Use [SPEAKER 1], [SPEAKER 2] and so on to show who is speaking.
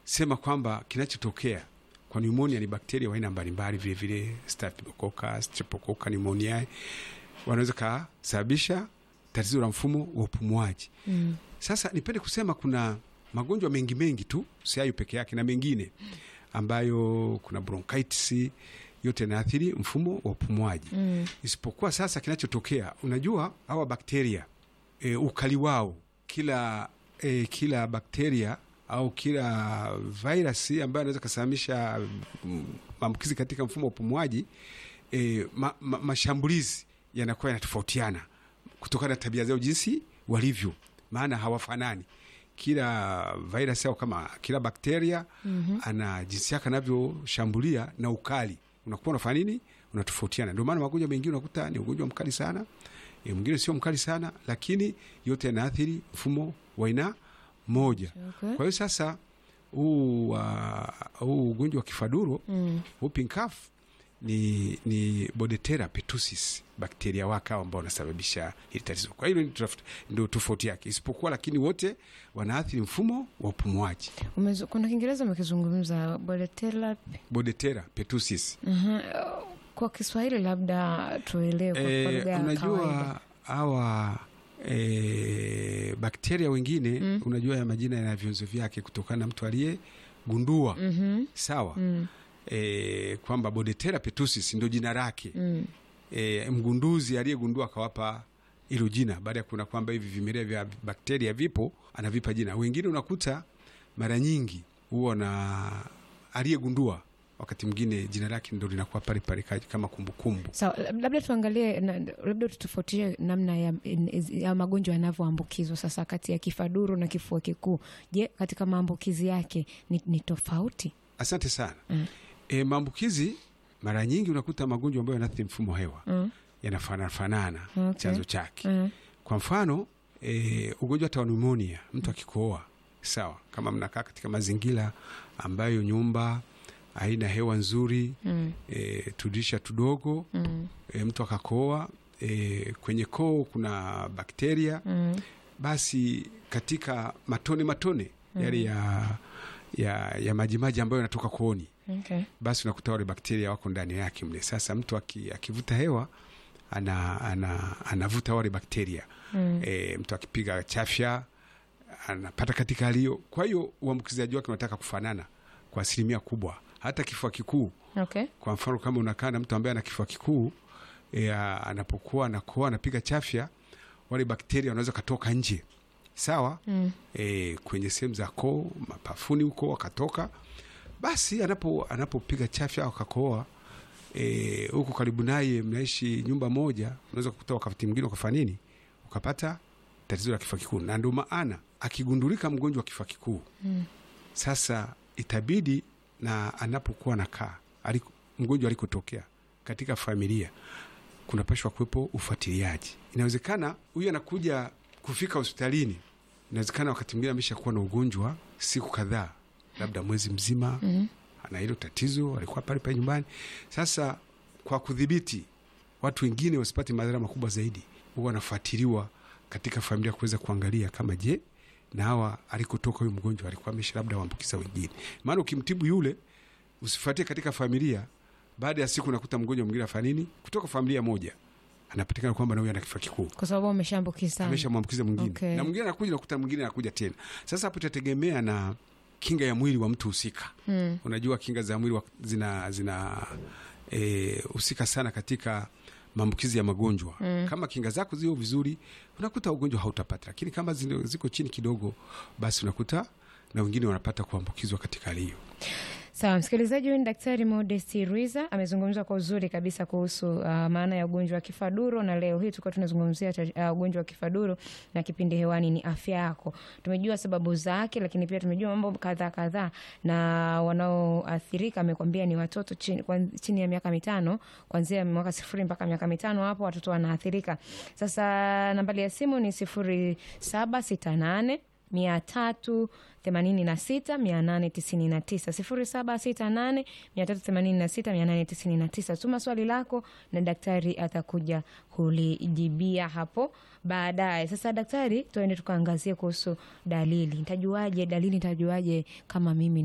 [SPEAKER 1] sema kwamba kinachotokea kwa pneumonia ni bakteria wa aina mbalimbali, vile vile Staphylococcus, Streptococcus pneumoniae wanaweza kasababisha tatizo la mfumo wa upumuaji.
[SPEAKER 2] Mm.
[SPEAKER 1] Sasa nipende kusema kuna magonjwa mengi mengi tu, si hayo peke yake, na mengine ambayo kuna bronchitis, yote yanaathiri mfumo wa upumuaji
[SPEAKER 2] Mm.
[SPEAKER 1] isipokuwa sasa kinachotokea, unajua hawa bakteria e, ukali wao kila e, kila bakteria au kila virusi ambayo anaweza kasababisha mm, maambukizi katika mfumo wa upumuaji e, ma, ma, mashambulizi yanakuwa yanatofautiana kutokana na tabia zao jinsi walivyo, maana hawafanani. Kila virus au kama kila bakteria
[SPEAKER 2] Mhm.
[SPEAKER 1] ana jinsi yake anavyoshambulia na ukali unakuwa unafanya nini, unatofautiana. Ndio maana magonjwa mengine unakuta ni ugonjwa mkali sana e, mwingine sio mkali sana, lakini yote yanaathiri mfumo wa aina moja.
[SPEAKER 2] Okay.
[SPEAKER 1] Kwa hiyo sasa huu wa- huu ugonjwa wa kifaduro
[SPEAKER 2] Mm.
[SPEAKER 1] whooping cough ni, ni Bordetella pertussis bakteria wake hao ambao wanasababisha hili tatizo. Kwa hiyo ndio tofauti yake, isipokuwa lakini wote wanaathiri mfumo wa upumuaji.
[SPEAKER 2] Umezu- kuna Kiingereza umekizungumza Bordetella.
[SPEAKER 1] Bordetella pertussis
[SPEAKER 2] Aha. Kwa Kiswahili labda tuelewe kwa- kwa
[SPEAKER 1] Eh,
[SPEAKER 2] lugha ya kawaida.
[SPEAKER 1] unajua hawa e, bakteria wengine
[SPEAKER 2] Mm.
[SPEAKER 1] unajua ya majina yana vyanzo vyake kutokana na mtu aliyegundua
[SPEAKER 2] Mhm.
[SPEAKER 1] sawa
[SPEAKER 2] Mm.
[SPEAKER 1] e, kwamba Bordetella pertussis ndio jina lake
[SPEAKER 2] Mm.
[SPEAKER 1] e, mgunduzi aliyegundua akawapa hilo jina baada ya kuona kwamba hivi vimelea vya bakteria vipo, anavipa jina. Wengine unakuta mara nyingi huwa na aliyegundua, wakati mwingine jina lake ndo linakuwa pale pale ka- kama kumbukumbu.
[SPEAKER 2] Sawa, lab- labda tuangalie na, labda tutofautie namna ya, ya magonjwa yanavyoambukizwa sasa kati ya kifaduro na kifua kikuu. Je, katika maambukizi yake ni, ni tofauti?
[SPEAKER 1] Asante sana.
[SPEAKER 2] Mm.
[SPEAKER 1] E, maambukizi mara nyingi unakuta magonjwa ambayo yanaathiri mfumo wa hewa
[SPEAKER 2] Mm.
[SPEAKER 1] yanafanana fanana
[SPEAKER 2] Okay.
[SPEAKER 1] chanzo chake.
[SPEAKER 2] Mm.
[SPEAKER 1] Kwa mfano e, ugonjwa hata wa pneumonia, mtu akikohoa, sawa, kama mnakaa katika mazingira ambayo nyumba haina hewa nzuri
[SPEAKER 2] Mm.
[SPEAKER 1] e, tudisha tudogo
[SPEAKER 2] Mm.
[SPEAKER 1] e, mtu akakohoa e, kwenye koo kuna bakteria,
[SPEAKER 2] Mm.
[SPEAKER 1] basi katika matone matone yale ya, ya, ya majimaji ambayo yanatoka kooni
[SPEAKER 2] Okay.
[SPEAKER 1] basi unakuta wale bakteria wako ndani yake mle. Sasa mtu aki, akivuta hewa ana, ana, anavuta wale bakteria
[SPEAKER 2] Mm.
[SPEAKER 1] e, mtu akipiga chafya anapata katika hali hiyo. Kwa hiyo uambukizaji wake unataka kufanana kwa asilimia kubwa. Hata kifua kikuu,
[SPEAKER 2] Okay.
[SPEAKER 1] kwa mfano, kama unakaa na mtu ambaye ana kifua kikuu e, a- anapokuwa anakoa anapiga chafya, wale bakteria wanaweza katoka nje, sawa
[SPEAKER 2] Mm.
[SPEAKER 1] e, kwenye sehemu za koo, mapafuni huko wakatoka, basi anapo anapopiga chafya au akakohoa e, huko karibu naye, mnaishi nyumba moja, unaweza kukuta wakati mwingine ukafanya nini, ukapata tatizo la kifua kikuu. Na ndio maana akigundulika mgonjwa wa kifua kikuu
[SPEAKER 2] Mm.
[SPEAKER 1] sasa itabidi na anapokuwa nakaa aliko, mgonjwa alikotokea katika familia kunapashwa kuwepo ufuatiliaji. Inawezekana huyu anakuja kufika hospitalini, inawezekana wakati mwingine ameshakuwa na ugonjwa siku kadhaa, labda mwezi mzima,
[SPEAKER 2] Mm.
[SPEAKER 1] ana hilo tatizo, alikuwa pale pale nyumbani. Sasa kwa kudhibiti watu wengine wasipate madhara makubwa zaidi, huwa wanafuatiliwa katika familia kuweza kuangalia kama je, na hawa alikotoka huyu mgonjwa alikuwa amesha labda waambukiza wengine. Maana ukimtibu yule usifuatie katika familia, baada ya siku unakuta mgonjwa mwingine afanya nini kutoka familia moja anapatikana kwamba na huyu ana kifua kikuu
[SPEAKER 2] Kwa sababu ameshaambukizana.
[SPEAKER 1] ameshamwambukiza mwingine
[SPEAKER 2] Okay.
[SPEAKER 1] na mwingine anakuja nakuta mwingine anakuja tena. Sasa hapo itategemea na kinga ya mwili wa mtu husika.
[SPEAKER 2] Mm.
[SPEAKER 1] Unajua kinga za mwili wa- zina zina eh, husika sana katika maambukizi ya magonjwa.
[SPEAKER 2] Mm.
[SPEAKER 1] Kama kinga zako zio vizuri, unakuta ugonjwa hautapata, lakini kama zino- ziko chini kidogo, basi unakuta na wengine wanapata kuambukizwa katika hali hiyo.
[SPEAKER 2] Sawa, msikilizaji, huyu ni Daktari Modesti Rwiza amezungumza kwa uzuri kabisa kuhusu uh, maana ya ugonjwa wa kifaduro, na leo hii tulikuwa tunazungumzia ta- uh, ugonjwa wa kifaduro na kipindi hewani ni afya yako. Tumejua sababu zake, lakini pia tumejua mambo kadhaa kadhaa, na wanaoathirika amekwambia ni watoto chini, kwan- chini ya miaka mitano, kuanzia mwaka sifuri mpaka miaka mitano, hapo watoto wanaathirika. Sasa nambari ya simu ni sifuri saba sita nane mia tatu themanini na sita mia nane tisini na tisa sifuri saba sita nane mia tatu themanini na sita mia nane tisini na tisa tuma swali lako na daktari atakuja kulijibia hapo baadaye sasa daktari tuende tukaangazie kuhusu dalili ntajuaje dalili ntajuaje kama mimi